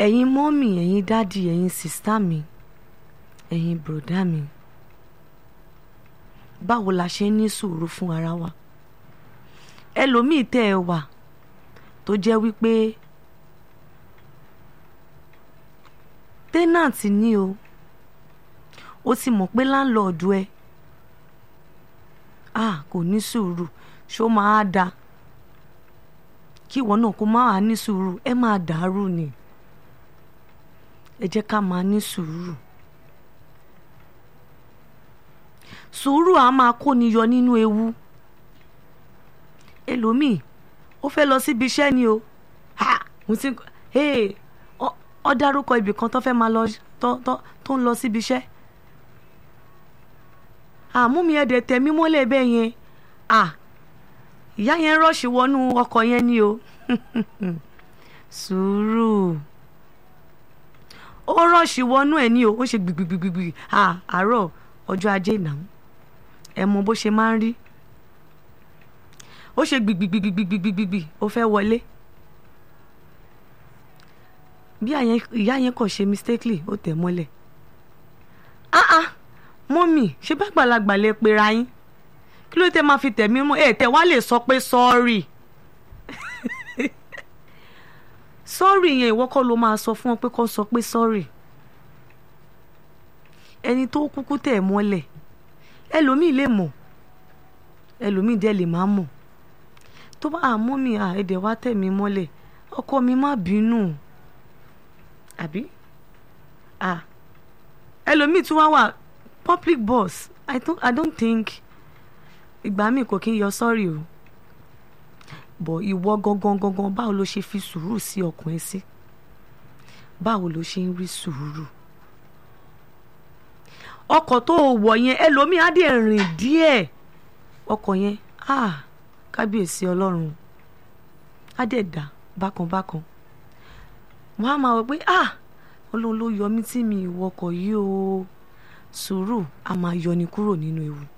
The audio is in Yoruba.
ẹ̀yin mọ́mì ẹ̀yin dádì ẹ̀yin sìstá mi ẹ̀yin bùrọ̀dá mi báwo la ṣe ń ní sùúrù fún ara wa ẹlòmíì tẹ́ ẹ wà tó jẹ́ wípé tẹ́nàntì ni o ó ti mọ̀ pé láńlọ́ọ̀dù ẹ ah kò ní sùúrù ṣó máa da kí ìwọ náà kó máa ní sùúrù ẹ máa dàrú ni ẹ jẹ́ ká máa ní sùúrù sùúrù á máa kóni yọ nínú ewu ẹlòmíì ó fẹ́ lọ síbi iṣẹ́ ni o ha mo ti hey ọ dárúkọ ibì kan tó fẹ́ máa lọ tó ń lọ síbi iṣẹ́ àmúmi ẹ̀dẹ̀ tẹ̀mí mọ́lẹ̀ bẹ́ẹ̀ yẹn à ìyá yẹn rọ́ọ̀ṣì wọnú ọkọ̀ yẹn ni o sùúrù ó rọ́ọ̀ṣì wọnú ẹ̀ ni o ó ṣe gbìgbìgbìgbì àárọ̀ ọjọ́ ajé ìnáwó ẹ mọ bó ṣe máa ń rí ó ṣe gbìgbìgbìgbìgbìgbì ó fẹ́ wọlé bí ìyá yẹn kàn ṣe mistakenly ó tẹ̀ mọ́lẹ̀ ah ah mọ́mì ṣé bá gbàlagbà lè pera yín kí ló tẹ máa fi tẹ̀mí mọ́ ẹ̀ tẹ̀ wá lè sọ pé sọ́ọ̀rì sọ́ọ̀rì yẹn ìwọ kọ́ ló máa sọ fún wọn pé kó sọ pé sọ́ọ̀rì ẹni tó kúkú tẹ̀ mọ́lẹ̀ ẹlòmíì lè mọ̀ ẹlòmíì dẹ̀ lè má mọ̀ tó bá àmọ́ mi à ẹ̀dẹ̀ wá tẹ̀ mí mọ́lẹ̀ ọkọ mi má bínú àbí à ẹlòmíì tún wá wà public boss I don't, I don't think ìgbà míì kò kí n yọ sọ́ọ̀rì o bọ̀ ìwọ gangan gangan báwo ló ṣe fi sùúrù sí ọkàn ẹ sí báwo ló ṣe ń rí sùúrù ọkọ̀ tó wọ̀ yẹn ẹlòmíì á dẹ̀ rìn díẹ̀ ọkọ̀ yẹn ah kábíyèsí ọlọ́run á dẹ̀ dà bákan bákan wọ́n á máa wọ pé ah ọlọ́run ló yọ mí tí mi ìwọkọ̀ yìí o sùúrù á máa yọni kúrò nínú ewu